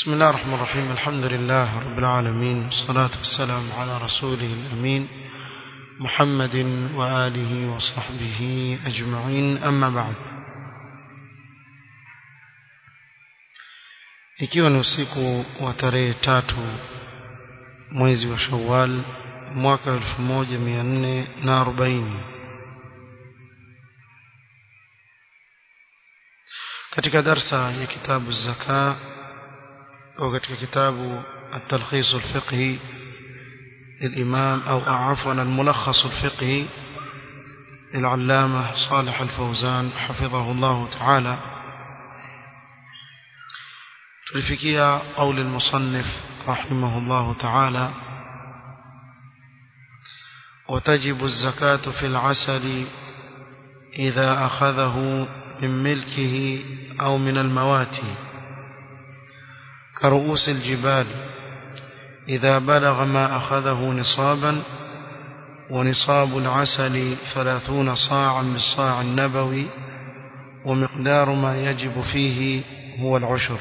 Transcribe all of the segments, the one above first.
بسم الله الرحمن الرحيم الحمد لله رب العالمين والصلاة والسلام على رسوله الأمين محمد وآله وصحبه أجمعين أما بعد ikiwa ni usiku wa tarehe tatu mwezi wa shawal mwaka elfu moja mia nne na arobaini katika darsa ya kitabu zaka au katika kitabu التلخيص الفقهي للإمام أو عفوا الملخص الفقهي للعلامة صالح الفوزان حفظه الله تعالى تلفكيا قول المصنف رحمه الله تعالى وتجب الزكاة في العسل إذا أخذه من ملكه أو من المواتي كرؤوس الجبال إذا بلغ ما أخذه نصابا ونصاب العسل ثلاثون صاعا بالصاع النبوي ومقدار ما يجب فيه هو العشر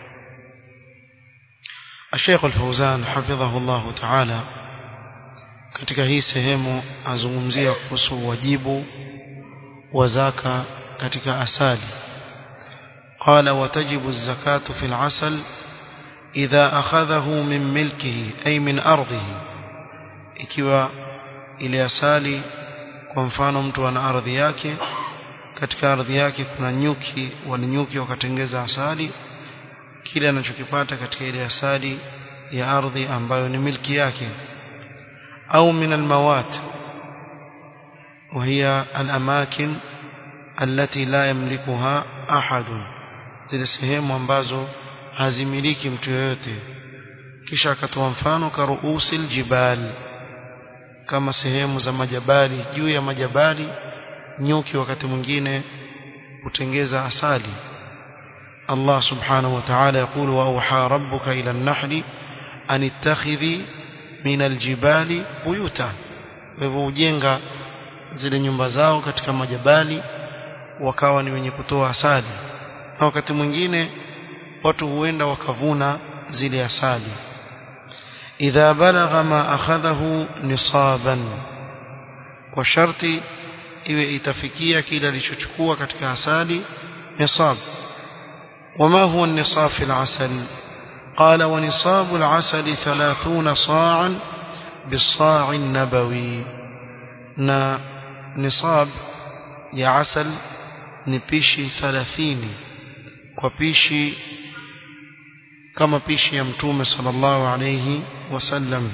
الشيخ الفوزان حفظه الله تعالى katika hii sehemu azungumzia kuhusu wajibu wa zaka katika asali قال وتجب الزكاة في العسل إذا أخذه من ملكه أي من أرضه ikiwa ile asali kwa mfano mtu ana ardhi yake katika ardhi yake kuna nyuki walinyuki wakatengeza asali kile anachokipata katika ile asali ya ardhi ambayo ni milki yake au min almawat وهي الأماكن التي لا يملكها أحد zile sehemu ambazo hazimiliki mtu yoyote kisha akatoa mfano karuusil jibal kama sehemu za majabali juu ya majabali nyuki wakati mwingine hutengeza asali Allah subhanahu wa ta'ala يقول وأوحى ربك إلى النحل أن اتخذي من الجبال بيوتا hivyo ujenga zile nyumba zao katika majabali wakawa ni wenye kutoa asali na wakati mwingine watu huenda wakavuna zile asali idha balagha ma akhadhahu nisaban kwa sharti iwe itafikia kile alichochukua katika asali nisab وما هو النصاب في العسل قال ونصاب العسل ثلاثون صاعا بالصاع النبوي نا نصاب يا عسل نبيشي ثلاثين وبيشي kama pishi ya mtume sallallahu alayhi wasallam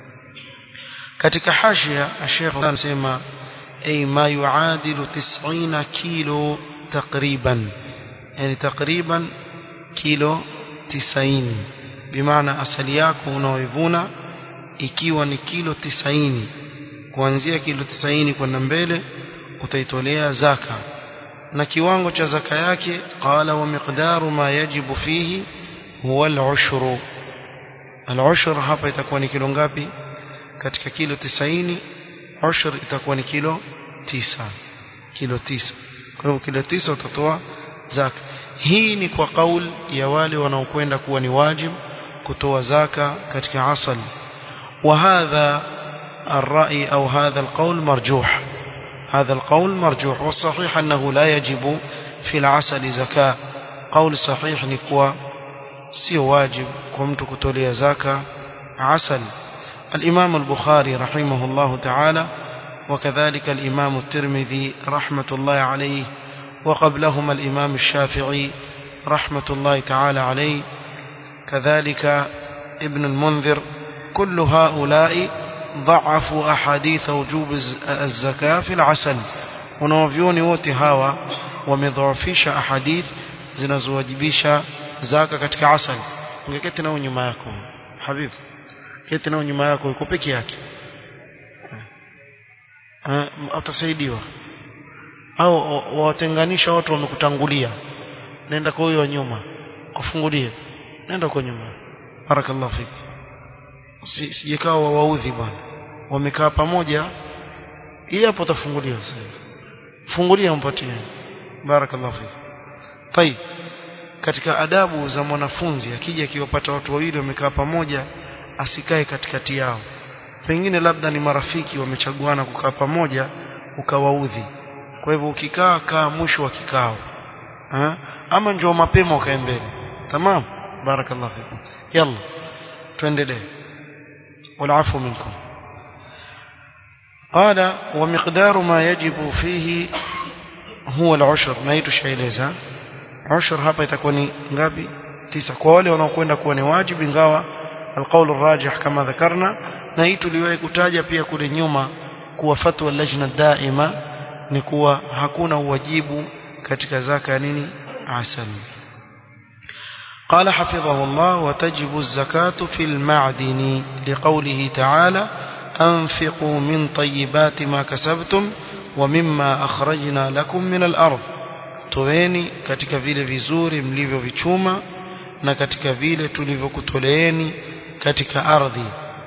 katika hashia Sheikh anasema ay ma yuadilu 90 kilo takriban yani takriban kilo 90 bimaana asali yako unaoivuna ikiwa ni kilo 90 kuanzia kilo 90 kwenda mbele utaitolea zaka na kiwango cha zaka yake qala wa miqdaru ma yajibu fihi huwa al-ushru al-ushru hapa itakuwa ni kilo ngapi katika kilo 90 ushru itakuwa ni kilo 9 kilo 9 kwa hivyo kilo 9 utatoa zaka hii ni kwa kauli ya wale wanaokwenda kuwa ni wajib kutoa zaka katika asal وهذا الرأي أو هذا القول مرجوح هذا القول مرجوح والصحيح أنه لا يجب في العسل زكاة قول صحيح نكوى sio wajib kwa mtu kutolea zaka asal الإمام البخاري رحمه الله تعالى وكذلك الإمام الترمذي رحمة الله عليه وقبلهما الإمام الشافعي رحمة الله تعالى عليه كذلك ابن المنذر كل هؤلاء ضعفوا أحاديث وجوب الزكاة في العسل ونوفيوني wote hawa wamedhoofisha ahadith zinazowajibisha zaka katika asali ungeketi nao nyuma yako habibu keti nao nyuma yako yuko peke yake utasaidiwa au wawatenganisha watu wamekutangulia nenda kwa huyo wa nyuma kufungulie nenda kwa nyuma barakallahu fik sijekaa wawaudhi bwana wamekaa pamoja hii hapo utafunguliwa sasa fungulia mpatie barakallahu fik طيب katika adabu za mwanafunzi akija akiwapata watu wawili wamekaa pamoja asikae katikati yao pengine labda ni marafiki wamechaguana kukaa pamoja ukawaudhi kwa hivyo ukikaa kaa mwisho wa kikao ha? ama njoo mapema ukae mbele tamam barakallahu fikum yalla tuendelee والعفو منكم قال ومقدار ما يجب فيه هو العشر ما يتشاeleza عشر hapa itakuwa ni ngapi tisa kwa wale wanaokwenda kuwa ni wajibu ingawa القول الراجح كما ذكرنا na hii tuliwahi kutaja pia kule nyuma kuwa fatwa lajna daima ni kuwa hakuna uwajibu katika zaka nini asal قال حفظه الله وتجب الزكاة في المعدن لقوله تعالى أنفقوا من طيبات ما كسبتم ومما أخرجنا لكم من الأرض toeni katika vile vizuri mlivyovichuma na katika vile tulivyokutoleeni katika ardhi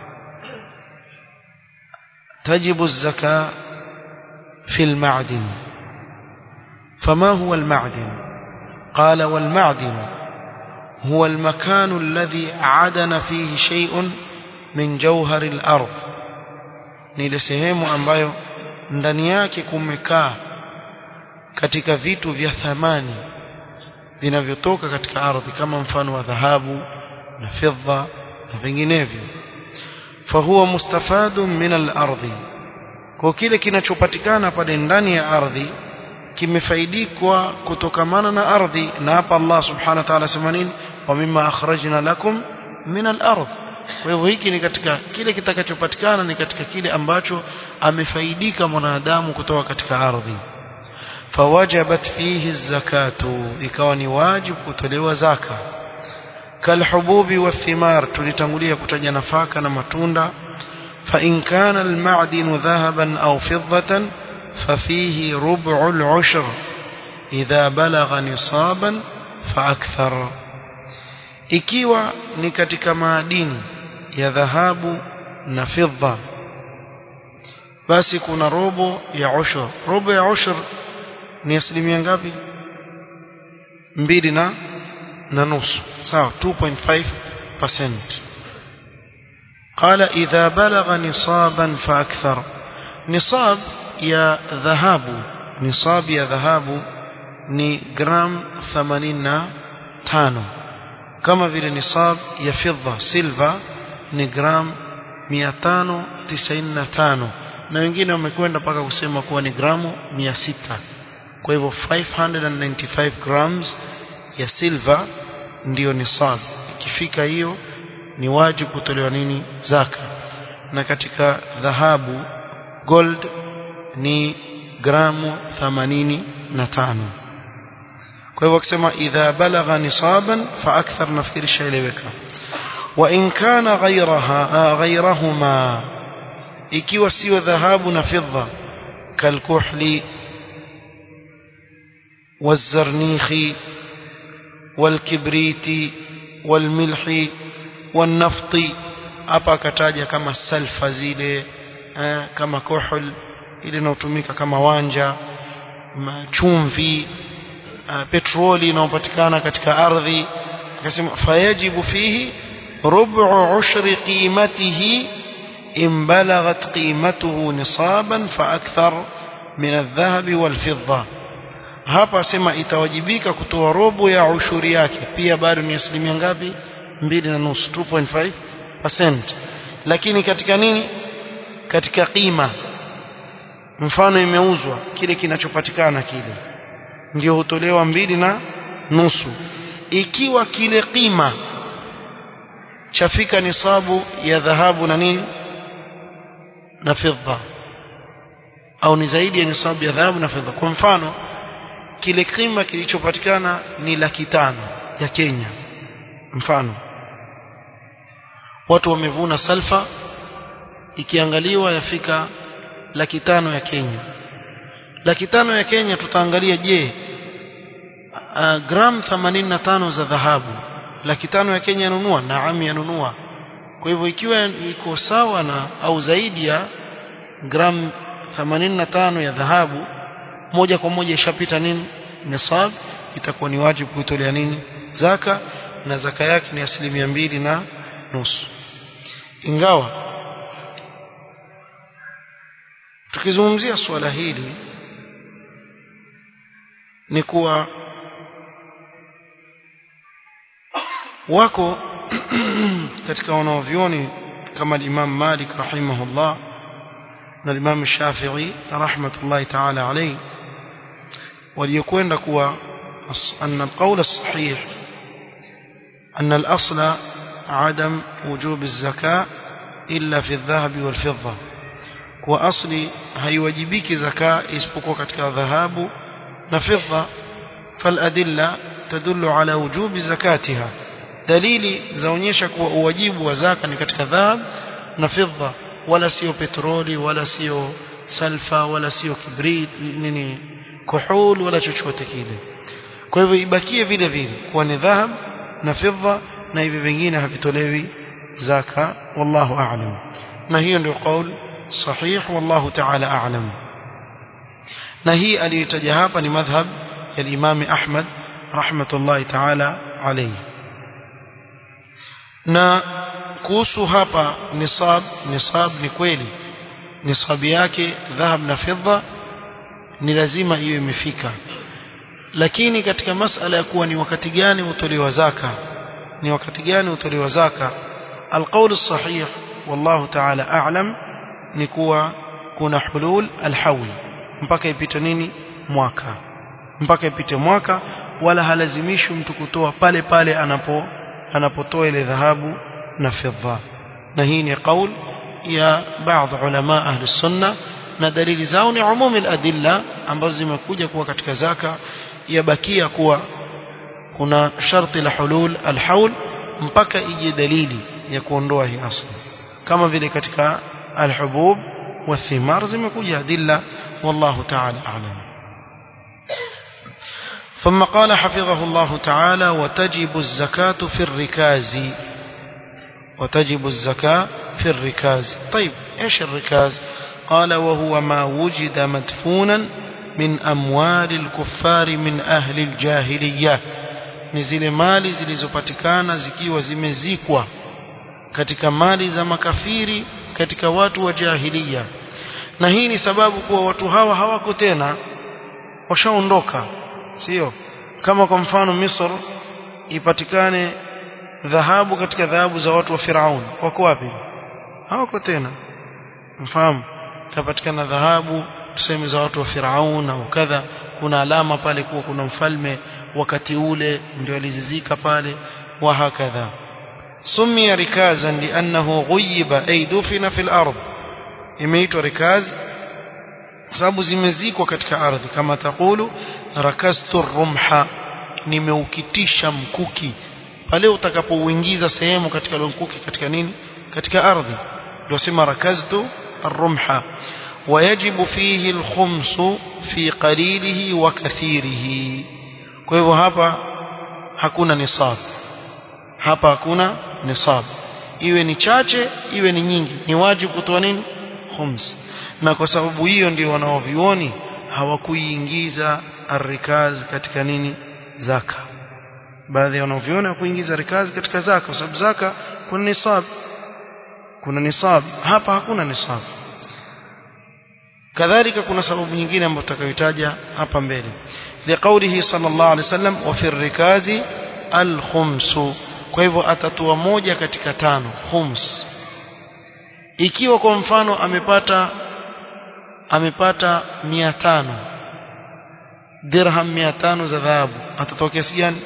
tajibu zaka fi almadin fama huwa almadin qala walmadin هو المكان الذي عدن فيه شيء من جوهر الأرض ni ile sehemu ambayo ndani yake kumekaa katika vitu vya thamani vinavyotoka katika ardhi kama mfano wa dhahabu na fedha na vinginevyo fahuwa mustafadun min al-ardhi kwa kile kinachopatikana pale ndani ya ardhi kimefaidikwa kutokamana na ardhi na hapa Allah subhanahu wa ta'ala sema nini wa mimma akhrajna lakum min al-ardh kwa hivyo hiki ni katika kile kitakachopatikana ni katika kile ambacho amefaidika mwanadamu kutoka katika ardhi fawajabat fihi zakatu ikawa ni wajibu kutolewa zaka kalhububi wathimar tulitangulia kutaja nafaka na matunda fa in kana almadin dhahaban au fiddatan ففيه ربع العشر إذا بلغ نصابا فأكثر ikiwa ni katika maadini ya dhahabu na fidda basi kuna robo ya ushur robo ya ushur ni asilimia ngapi mbili na na nusu sawa 2.5% قال إذا بلغ نصابا فأكثر نصاب ya dhahabu nisabu ya dhahabu ni gram 85 kama vile nisab ya fedha silver ni gram 595 na wengine wamekwenda mpaka kusema kuwa ni gramu 600 kwa hivyo 595 grams ya silver ndiyo nisab ikifika hiyo ni wajibu kutolewa nini zaka na katika dhahabu gold ni gramu 85 kwa hivyo akisema idha balagha nisaban fa akthar nafikiri shaeleweka wa in kana ghayraha ghayrahuma ikiwa sio dhahabu na fedha kalkuhli والزرنيخ والكبريت والملح والنفط hapa akataja kama salfa zile eh, kama kuhul ile inayotumika kama wanja chumvi uh, petroli inayopatikana katika ardhi akasema fayajibu fihi rubu ushri qimatihi in balaghat qimatuhu nisaban fa akthar min adh-dhahab wal-fidda hapa asema itawajibika kutoa robo ya ushuri yake pia bado ni asilimia ngapi mbili na nusu 2.5% lakini katika nini katika qima mfano imeuzwa kile kinachopatikana kile ndio hutolewa mbili na nusu ikiwa kile qima chafika nisabu ya dhahabu na nini na fedha au ni zaidi ya nisabu ya dhahabu na fedha kwa mfano kile kima kilichopatikana ni laki tano ya Kenya mfano watu wamevuna salfa ikiangaliwa yafika laki tano ya Kenya laki tano ya Kenya tutaangalia je uh, gram 85 za dhahabu laki tano ya Kenya yanunua naam yanunua kwa hivyo ikiwa iko sawa na au zaidi ya gram 85 ya dhahabu moja kwa moja ishapita nini nisab itakuwa ni wajibu kuitolea nini zaka na zaka yake ni asilimia mbili na nusu ingawa tukizungumzia suala hili ni kuwa wako katika wanaovyoni kama Imam Malik rahimahullah na Imam Shafi'i rahmatullahi ta'ala alayhi waliokwenda kuwa أن القول الصحيح أن الأصل عدم وجوب الزكاة إلا في الذهب والفضة وأصل هيوجبك زكاة اسبقوا كتك ذهاب نفضة فالأدلة تدل على وجوب زكاتها دليل زونيشك وواجب وزاكا كتك ذهب نفضة ولا سيو بترولي ولا سيو سلفا ولا سيو كبريت نيني كحول ولا chochote kile kwa hivyo ibakie vile vile kuwa ni dhahab na fidda na hivi vingine havitolewi zaka wallahu a'lam na hiyo ndio kauli sahih wallahu ta'ala a'lam na hii aliyotaja hapa ni madhhab ya Imam Ahmad rahmatullahi ta'ala alayhi na kuhusu hapa nisab nisab ni kweli nisabi yake dhahab na fidda ni lazima hiyo imefika lakini katika masala ya kuwa ni wakati gani utolewa zaka ni wakati gani utolewa zaka alqaul الصحيح والله تعالى اعلم ni kuwa kuna hulul alhawl mpaka ipite nini mwaka mpaka ipite mwaka wala halazimishwi mtu kutoa pale pale anapo anapotoa ile dhahabu na fedha na hii ni qaul ya baadhi ulama ahli sunna na dalili zao ni umumi aladilla ambazo zimekuja kuwa katika zaka yabakia kuwa kuna sharti la hulul alhaul mpaka ije dalili ya kuondoa hii asli kama vile katika alhubub والثمار zimekuja adilla والله تعالى أعلم ثم قال حفظه الله تعالى وتجب الزكاة في الركاز وتجب الزكاة في الركاز طيب إيش الركاز قال وهو ما وجد مدفونا من أموال الكفار من أهل الجاهلية ni zile mali zilizopatikana zikiwa zimezikwa katika mali za makafiri katika watu wa jahiliya na hii ni sababu kuwa watu hawa hawako tena washaondoka sio kama kwa mfano Misr ipatikane dhahabu katika dhahabu za watu wa Firaun wako wapi hawako tena mfahamu tapatikana dhahabu tuseme za watu wa Firaun au kadha kuna alama pale kuwa kuna mfalme wakati ule ndio alizizika pale wa hakadha sumia rikazan liannahu ghuyiba ay dufina fil ardh imeitwa rikaz sababu zimezikwa katika ardhi kama takulu rakastu rumha nimeukitisha mkuki pale utakapouingiza sehemu katika mkuki katika nini katika ardhi ndio sema rakaztu الرمح ويجب فيه الخمس في قليله وكثيره kwa hivyo hapa hakuna nisab hapa hakuna nisab iwe ni chache iwe ni nyingi ni wajibu kutoa nini khums na kwa sababu hiyo ndio wanaovioni hawakuiingiza arrikaz katika nini zaka baadhi ya wanaoviona hakuingiza rikaz katika zaka kwa sababu zaka kuna nisab kuna nisab hapa hakuna nisab kadhalika kuna sababu nyingine ambayo tutakayotaja hapa mbele liqaulihi sallallahu alaihi wasallam wa fi rikazi al-khums kwa hivyo atatoa moja katika tano khums ikiwa kwa mfano amepata amepata 500 dirham 500 za dhahabu atatoa kiasi gani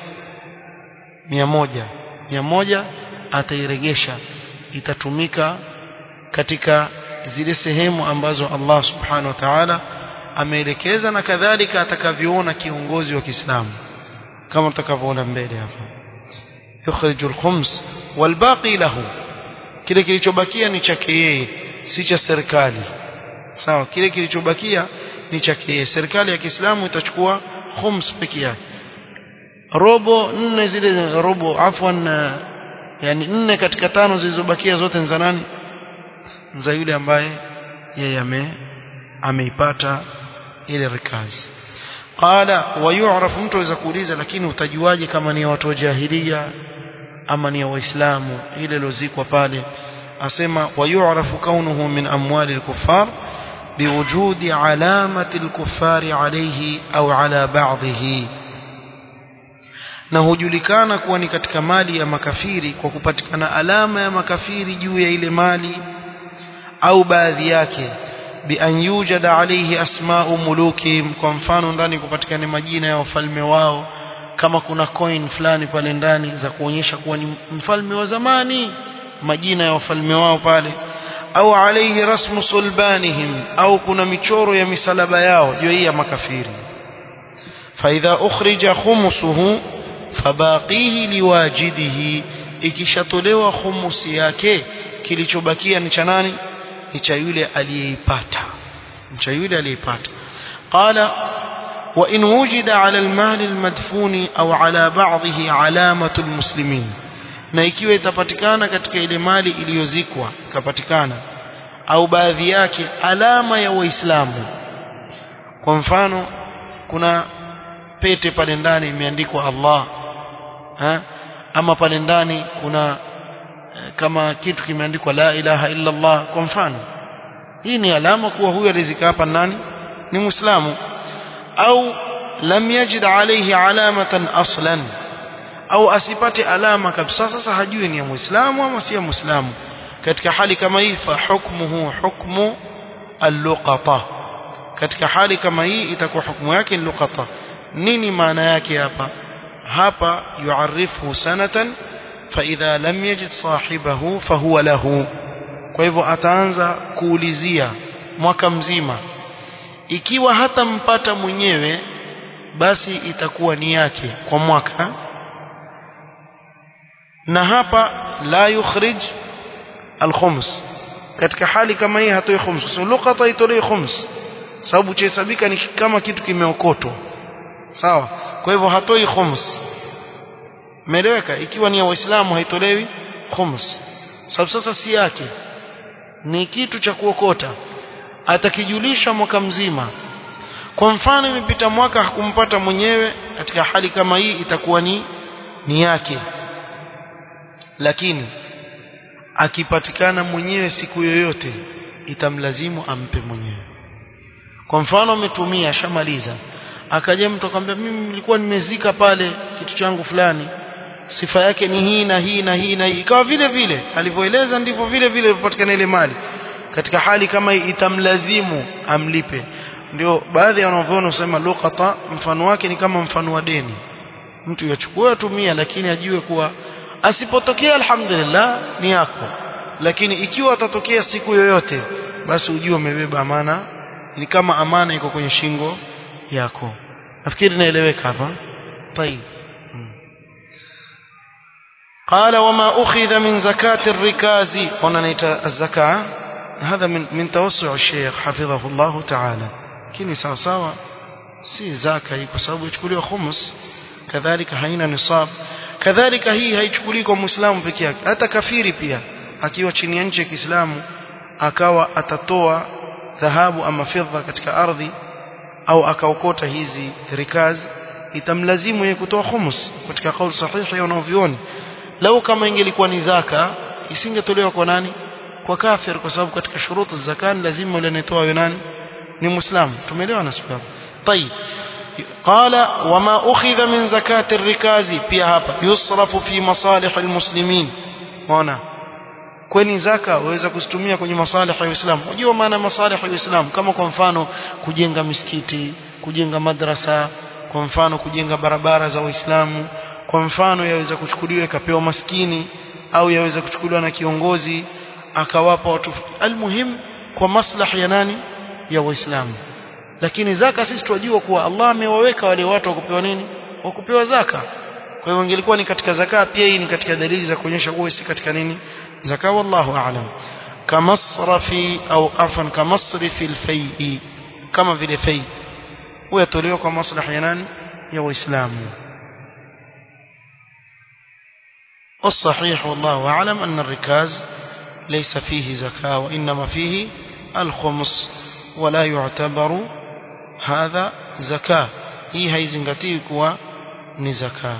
100 100 atairegesha itatumika katika zile sehemu ambazo Allah subhanahu wa ta'ala ameelekeza na kadhalika atakavyoona kiongozi wa Kiislamu kama tutakavyoona mbele hapa yukhriju al-khums walbaqi lahu kile kilichobakia ni chake yeye si cha serikali sawa kile kilichobakia ni chake yeye serikali ya Kiislamu itachukua khums peke yake robo nne zile za robo afwan yani nne katika tano zilizobakia zote ni za nani za yule ambaye yeye ame ameipata ile rikazi qala wayu'raf mtu aweza kuuliza lakini utajuaje kama ni watu wa jahilia ama ni waislamu ile lozikwa pale asema wayu'rafu kaunuhu min amwali al-kuffar biwujudi alamati al-kuffari alayhi au ala ba'dhihi na hujulikana kuwa ni katika mali ya makafiri kwa kupatikana alama ya makafiri juu ya ile mali au baadhi yake bi an yujada alayhi asma'u mulukihim kwa mfano ndani kupatikana majina ya wafalme wao kama kuna coin fulani pale ndani za kuonyesha kuwa ni mfalme wa zamani majina ya wafalme wao pale au alayhi rasmu sulbanihim au kuna michoro ya misalaba yao juu ya makafiri فإذا أخرج خمسه fabaqihi liwajidihi ikishatolewa khumusi yake kilichobakia ni cha nani ni cha yule aliyeipata ni cha yule aliyeipata qala wa in wujida ala almal almadfuni au ala ba'dhihi alamatu almuslimin na ikiwa itapatikana katika ile mali iliyozikwa ikapatikana au baadhi yake alama ya waislamu kwa mfano kuna pete pale ndani imeandikwa Allah ha? ama pale ndani kuna kama kitu kimeandikwa la ilaha illa Allah kwa mfano hii ni alama kuwa huyu alizika hapa nani ni muislamu au lam yajid alayhi alamatan aslan au asipate alama kabisa sasa hajui ni ya muislamu ama si ya muislamu katika hali kama hii fa hukmuhu hukmu al-luqata katika hali kama hii itakuwa hukumu yake ni luqata nini maana yake hapa hapa yuarifu sanatan فإذا لم يجد صاحبه فهو له kwa hivyo ataanza kuulizia mwaka mzima ikiwa hatampata mwenyewe basi itakuwa ni yake kwa mwaka na hapa la yukhrij alkhums katika hali kama hii hatoi khums kwa sababu luqata itolei khums sababu chahesabika ni kama kitu kimeokotwa sawa kwa hivyo hatoi khums Umeeleweka? Ikiwa ni ya Waislamu haitolewi khums. Sababu sasa si yake. Ni kitu cha kuokota. Atakijulisha mwaka mzima. Kwa mfano imepita mwaka hakumpata mwenyewe katika hali kama hii itakuwa ni ni yake. Lakini akipatikana mwenyewe siku yoyote itamlazimu ampe mwenyewe. Kwa mfano ametumia shamaliza akaja mtu akamwambia mimi nilikuwa nimezika pale kitu changu fulani sifa yake ni hii na hii na hii na hii ikawa vile vile alivyoeleza ndivyo vile vile ilipatikana ile mali katika hali kama hii itamlazimu amlipe ndio baadhi ya wanavyona husema luqata mfano wake ni kama mfano wa deni mtu yachukua atumia lakini ajue kuwa asipotokea alhamdulillah ni yako lakini ikiwa atatokea siku yoyote basi ujue umebeba amana ni kama amana iko kwenye shingo yako nafikiri naeleweka hapa طيب قال وما أخذ من زكاة الركاز هنا نيت الزكاة هذا من من توسع الشيخ حفظه الله تعالى كني سوا سوا si zaka hii kwa sababu ichukuliwa khumus kadhalika haina nisab kadhalika hii haichukuliwi kwa muislamu peke yake hata kafiri pia akiwa chini ya nchi ya Kiislamu akawa atatoa dhahabu ama fedha katika ardhi au akaokota hizi rikaz itamlazimu yeye kutoa khumus katika kauli sahihi ya wanavyuoni lau kama ingelikuwa ni zaka isingetolewa kwa nani kwa kafir kwa sababu katika shuruti za zakani lazima yule anayetoa yule nani ni muislamu tumeelewa na sababu طيب قال وما أخذ من زكاة الركاز pia hapa yusrafu fi masalih almuslimin ona kweni zaka waweza kuzitumia kwenye masalih ya Uislamu unajua maana masalih ya Uislamu kama kwa mfano kujenga misikiti kujenga madrasa kwa mfano kujenga barabara za Waislamu kwa mfano yaweza kuchukuliwa ikapewa maskini au yaweza kuchukuliwa na kiongozi akawapa watu almuhim kwa maslahi ya nani ya waislamu lakini zaka sisi tunajua kuwa Allah amewaweka wale watu wakupewa nini wakupewa zaka kwa hiyo ingelikuwa ni katika zaka pia hii ni katika dalili za kuonyesha kuwa si katika nini zaka wallahu aalam kamasrafi au afan kamasrifi alfai kama vile fai huwa yatolewa kwa maslahi ya nani ya waislamu والصحيح والله أعلم أن الركاز ليس فيه زكاة وإنما فيه الخمس ولا يعتبر هذا زكاة hii haizingatiwi kuwa ni zaka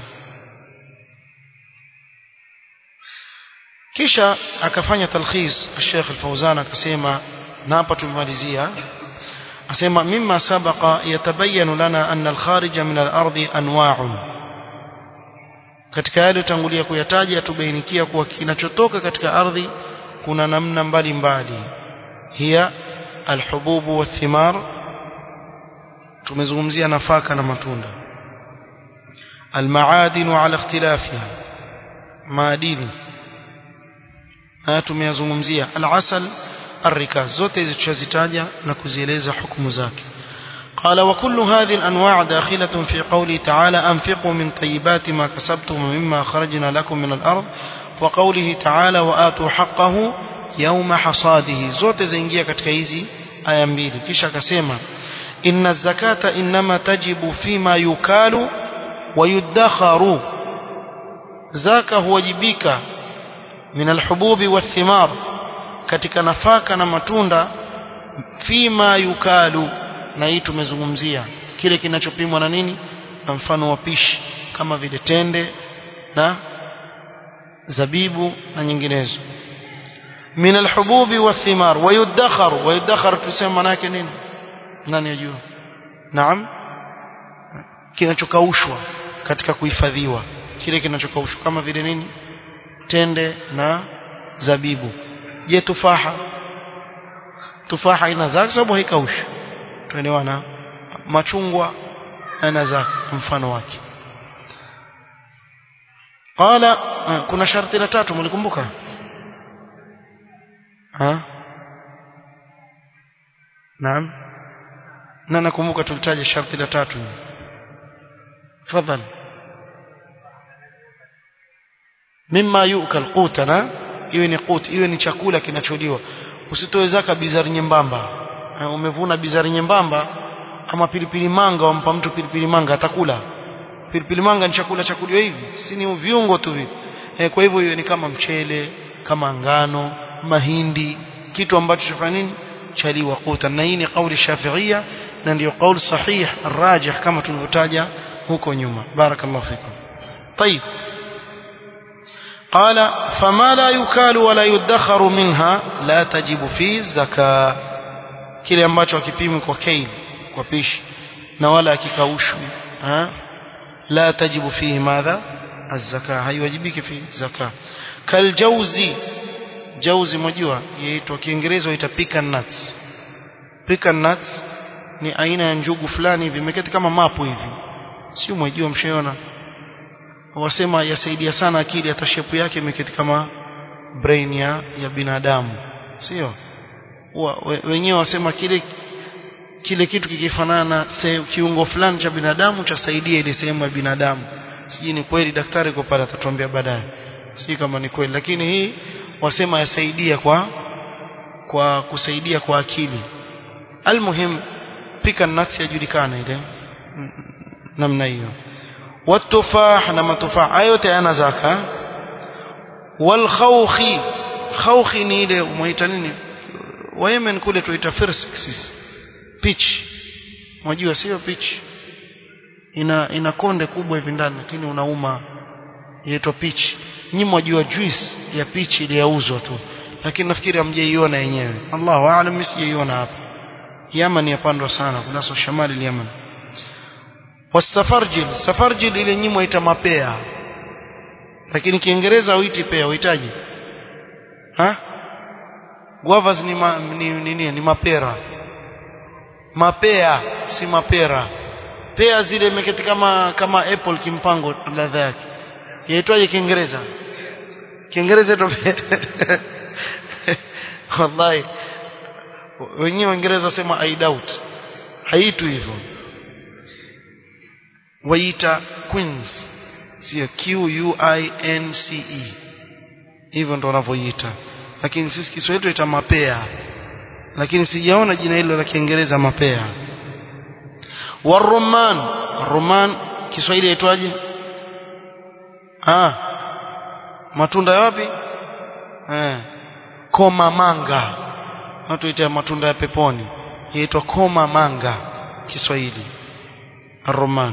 kisha akafanya talkhis Sheikh Al-Fauzan akasema na hapa tumemalizia asema mimma sabaqa yatabayanu lana anna al-kharija min al-ardi anwa'un katika yale tangulia kuyataja tubainikia kuwa kinachotoka katika ardhi kuna namna mbalimbali hiya alhububu wathimar tumezungumzia nafaka na matunda almaadin ala ikhtilafiha maadini haya tumeyazungumzia alasal الركاز zote hizi tushazitaja na kuzieleza hukumu zake قال وكل هذه الأنواع داخلة في قوله تعالى أنفقوا من طيبات ما كسبتم ومما خرجنا لكم من الأرض وقوله تعالى وآتوا حقه يوم حصاده zote zaingia katika hizi aya mbili kisha akasema إن الزكاة إنما تجب فيما يكال ويدخر زكاة huwajibika من الحبوب والثمار katika nafaka na matunda fima yukalu na hii tumezungumzia kile kinachopimwa na nini na mfano wa pishi kama vile tende na zabibu na nyinginezo min alhububi wathimar wayudakhar wayudakhar tusema maana yake nini nani yajua naam kinachokaushwa katika kuhifadhiwa kile kinachokaushwa kama vile nini tende na zabibu je tufaha tufaha ina zake sababu haikaushi tuelewana machungwa ana zake mfano wake qala kuna sharti la tatu mlikumbuka ha naam na nakumbuka tulitaja sharti la tatu tafadhali mimma yukal qutana iwe ni qut iwe ni chakula kinacholiwa usitoe zaka bizari nyembamba umevuna bizari nyembamba ama pilipili manga wampa mtu pilipili manga atakula pilipili manga ni chakula cha kuliwa hivi si ni viungo tu hivi e, kwa hivyo hiyo ni kama mchele kama ngano mahindi kitu ambacho chafanya nini chaliwa qutan na hii ni kauli shafiia na ndio kauli sahih rajih kama tulivyotaja huko nyuma barakallahu fikum طيب قال فما لا يكال ولا يدخر منها لا تجب فيه الزكاه kile ambacho hakipimwi kwa kail kwa pishi na wala hakikaushwi la tajibu fihi madha الزكاه haiwajibiki fi zaka kaljauzi jauzi mjua yaitwa kiingereza waita pecan nuts pecan nuts ni aina ya njugu fulani hivi imeketi kama mapu hivi sio mjua mshaona wasema yasaidia sana akili hata shepu yake imeketi kama brain ya, ya binadamu sio wenyewe wasema kile kile kitu kikifanana na kiungo fulani cha binadamu chasaidia ile sehemu ya binadamu sijui ni kweli daktari kwa pale atatuambia baadaye sijui kama ni kweli lakini hii wasema yasaidia kwa kwa kusaidia kwa akili almuhim pika nuts yajulikana ile namna hiyo والتفاح نما تفاح ayote yana zaka والخوخ خوخ ni ile muita nini wa Yemen kule tuita firsis peach unajua sio peach ina ina konde kubwa hivi ndani lakini unauma inaitwa peach nyinyi mwajua juice ya peach ile yauzwa tu lakini nafikiri hamjaiona yenyewe Allahu aalam mimi sijaiona hapa Yaman yapandwa sana kuna so shamali Yaman wasafarjil safarjil ile nyinyi mwaita mapea lakini kiingereza huiti pea uhitaji ha guavas ni, ma, ni, ni, ni, ni mapera mapea si mapera pea zile imeketi kama kama apple kimpango ladha yake yaitwaje kiingereza kiingereza ito wallahi wenyewe waingereza sema i doubt haitu hivyo waita queens sio q u i n c e hivyo ndo wanavyoita lakini sisi Kiswahili tuita mapea lakini sijaona jina hilo la Kiingereza mapea waruman ruman Kiswahili yaitwaje ah matunda ya wapi eh koma manga watu ita matunda ya peponi yaitwa koma manga Kiswahili الرمان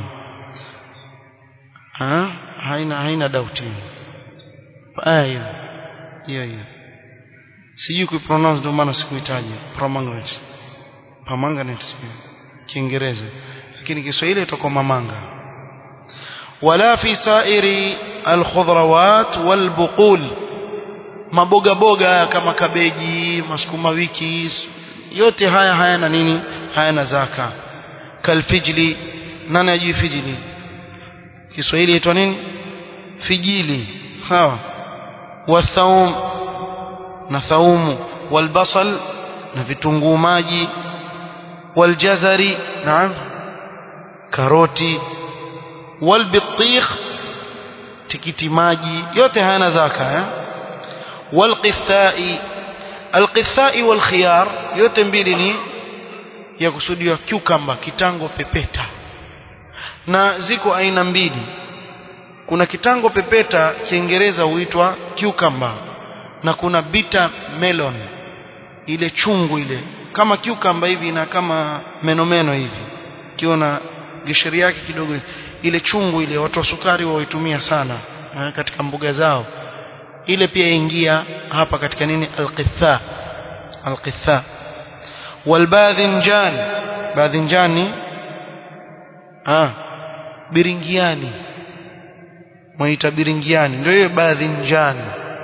ها haina haina doubt aya hiyo hiyo sijui kuipronounce ndio maana sikuitaja pomegranate pomegranate kiingereza lakini kiswahili itakuwa mamanga wala fi sairi alkhudrawat walbuqul maboga boga kama kabeji masukuma wiki yote haya hayana nini hayana zaka kalfijli nani ajui fijli Kiswahili inaitwa nini fijili sawa wathaum na thaumu walbasal na vitunguu maji waljazari naam karoti walbitikh tikiti maji yote hayana zaka eh walqithai alqithai walkhiyar yote mbili ni ya kusudiwa cucumber kitango pepeta na ziko aina mbili kuna kitango pepeta kiingereza huitwa cucumber na kuna bitter melon ile chungu ile kama cucumber hivi na kama menomeno hivi kiona gishiri yake kidogo ile chungu ile watu wa sukari waitumia sana katika mbuga zao ile pia ingia hapa katika nini alqitha alqitha walbadhinjan badhinjani ah biringiani mwaita biringiani ndio hiyo badhinjani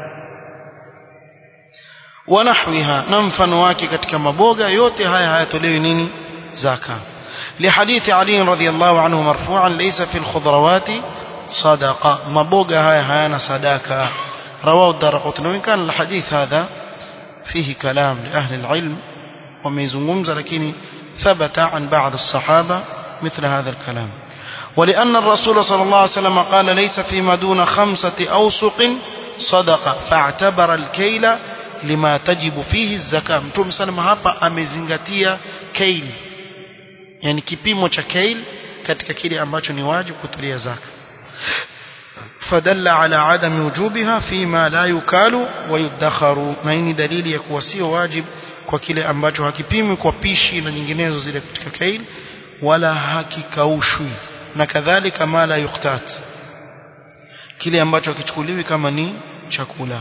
wanahwiha na mfano wake katika maboga yote haya hayatolewi nini zaka لحديث علي رضي الله عنه مرفوعا ليس في الخضروات صدقة مبوغا هاي هانا صدقة رواه الدرقطني وإن كان الحديث هذا فيه كلام لأهل العلم وميزنغمز لكن ثبت عن بعض الصحابة مثل هذا الكلام ولأن الرسول صلى الله عليه وسلم قال ليس فيما دون خمسة أوسق صدقة فاعتبر الكيل لما تجب فيه الزكاة متوم سلم hapa amezingatia kail yani kipimo cha kail katika kile ambacho ni wajibu kutulia zaka فدل على عدم وجوبها فيما لا يكال ويدخر na hii ni dalili ya kuwa sio wajib kwa kile ambacho hakipimwi kwa pishi na nyinginezo zile katika kail wala hakikaushwi na kadhalika ma la yuktat kile ambacho hakichukuliwi kama ni chakula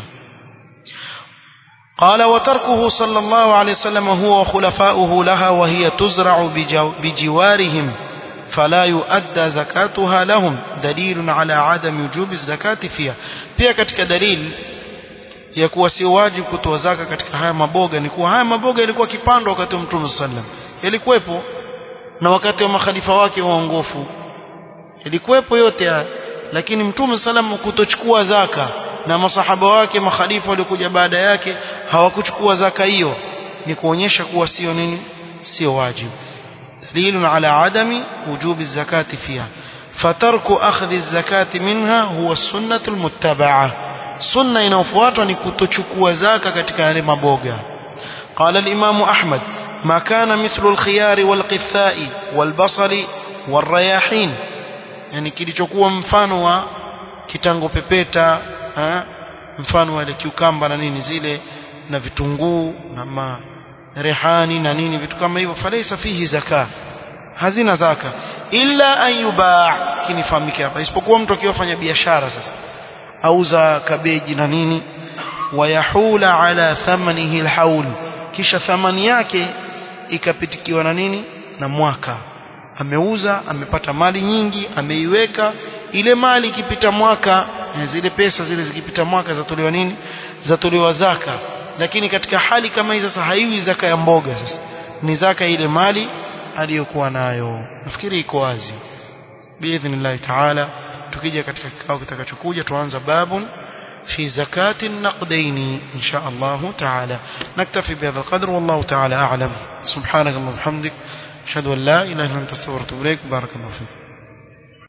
قال وتركه صلى الله عليه وسلم هو وخلفاؤه لها وهي تزرع بجوارهم فلا يؤدى زكاتها لهم دليل على عدم وجوب الزكاة فيها pia katika dalili ya kuwa si wajibu kutoa zaka katika haya maboga ni kuwa haya maboga yalikuwa kipandwa wakati wa Mtume sallam yalikuwepo na wakati wa makhalifa wake waongofu yalikuwepo yote haya lakini Mtume sallam kutochukua zaka na masahaba wake makhalifa waliokuja baada yake hawakuchukua zaka hiyo ni kuonyesha kuwa sio nini sio wajibu دليل على عدم وجوب الزكاة فيها فترك أخذ الزكاة منها هو السنة المتبعة سنة inayofuatwa ni kutochukua zaka katika yale maboga قال الإمام أحمد ما كان مثل الخيار والقثاء والبصل والرياحين yani kilichokuwa mfano wa kitango pepeta ha? mfano wa ile kiukamba na nini zile na vitunguu na ma rehani na nini vitu kama hivyo falaisa fihi zaka hazina zaka illa an yubaa kinifahamike hapa isipokuwa mtu akiwafanya biashara sasa auza kabeji na nini wayahula ala thamanihi alhaul kisha thamani yake ikapitikiwa na nini na mwaka ameuza amepata mali nyingi ameiweka ile mali ikipita mwaka zile pesa zile zikipita mwaka zatolewa nini zatolewa zaka lakini katika hali kama hii sasa haiwi zaka ya mboga sasa ni zaka ile mali aliyokuwa nayo nafikiri iko wazi biidhnillah taala tukija katika kikao kitakachokuja tuanza babun في زكاة النقدين إن شاء الله تعالى نكتفي بهذا القدر والله تعالى أعلم سبحانك اللهم وبحمدك أشهد أن لا إله إلا أنت استغفرك وأتوب إليك بارك الله فيك